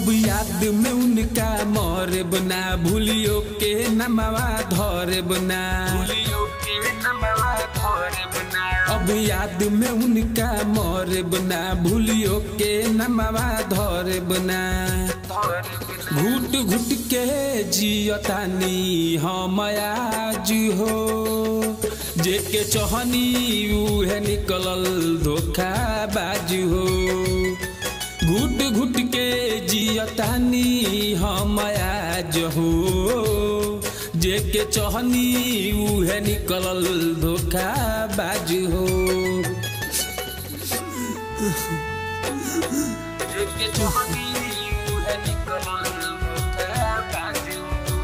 अब याद में उनका मोरे बना भूलियो के नमवा धरे बना अब याद में उनका मोरे बना भूलियो के नमवा धरे बना घुट घुट के जियतानी हम आज हो जेके चहनी उहे निकलल धोखा बाज हो घुट घुट के जियतानी हम आज हो जेके चहनी उहे निकलल धोखा बाज हो जेके चहनी उहे निकलल धोखा बाज हो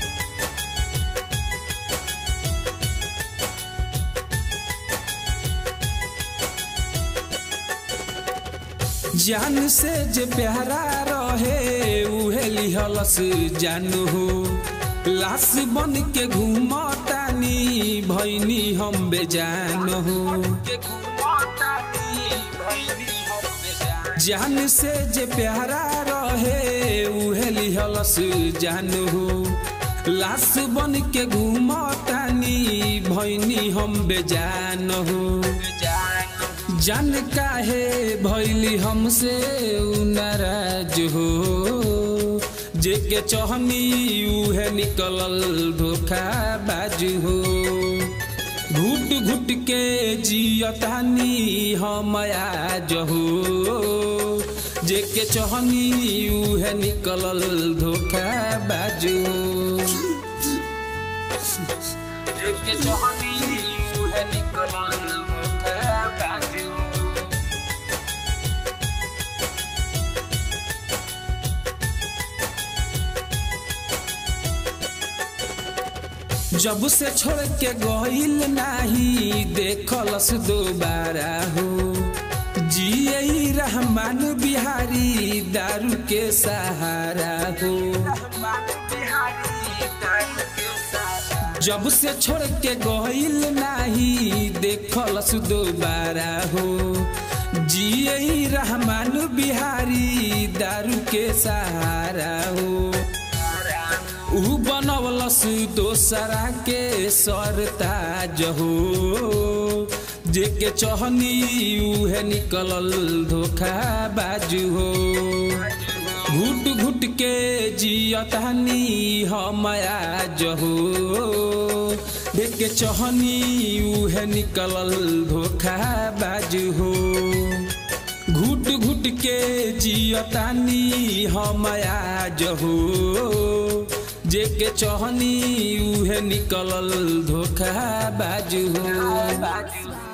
जान से जे प्यारा रहे उहे लिहलस जानू हो लाश बन के घूमतानी भैनी हम बेजान हो जान से जे प्यारा रहे उहे लिहलस जानू हो लाश बन के घूमतानी भैनी हम बेजान हो जान काहे भैली हमसे उ नाराज हो जेके चहनी उहे निकलल धोखा बाज हो घुट घुट के जियतानी हम आज हो जेके चहनी उहे निकलल धोखा बाज हो जेके चहनी उहे निकलल धोखा बाज हो जब से छोड़ के गईल नाही देखलस दोबारा हो जिये रहमान बिहारी दारू के सहारा हो जब से छोड़ के गईल नाही देखलस दोबारा हो जिये रहमान बिहारी दारू के सहारा हो ऊ बनवलस दोसरा के सरताज हो जेके चहनी उहे निकलल धोखा बाज हो घुट घुट के जियतानी हम आज हो देखे चहनी उहे निकलल धोखा बाज हो घुट घुट के जियतानी हम आज हो जेके चहनी उहे निकलल धोखा बाज हो